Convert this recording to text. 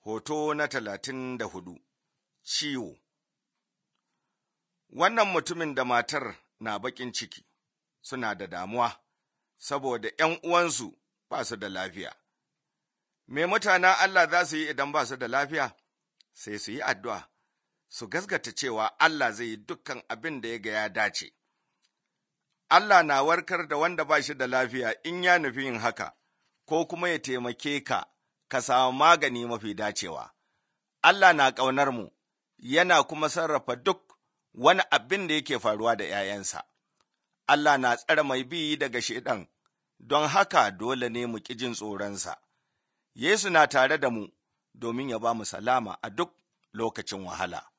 Hoto na talatin da hudu Ciwo Wannan mutumin da matar na baƙin ciki suna da damuwa saboda ’yan uwansu ba su da lafiya. Me mutanen Allah za su yi idan ba su da lafiya? Sai su yi addu'a, su gasgata cewa Allah zai yi dukkan abin da ya ga ya dace. Allah na warkar da wanda ba shi da lafiya in ya nufi yin haka, ko kuma ya taimake ka, ka samu magani mafi dacewa. Allah na ƙaunar mu, yana kuma sarrafa duk wani abin da yake faruwa da ’ya'yansa. Allah na tsare mai bi daga Shaiɗan, don haka dole ne mu ƙi jin tsoronsa. Yesu na tare da mu domin ya ba mu salama a duk lokacin wahala.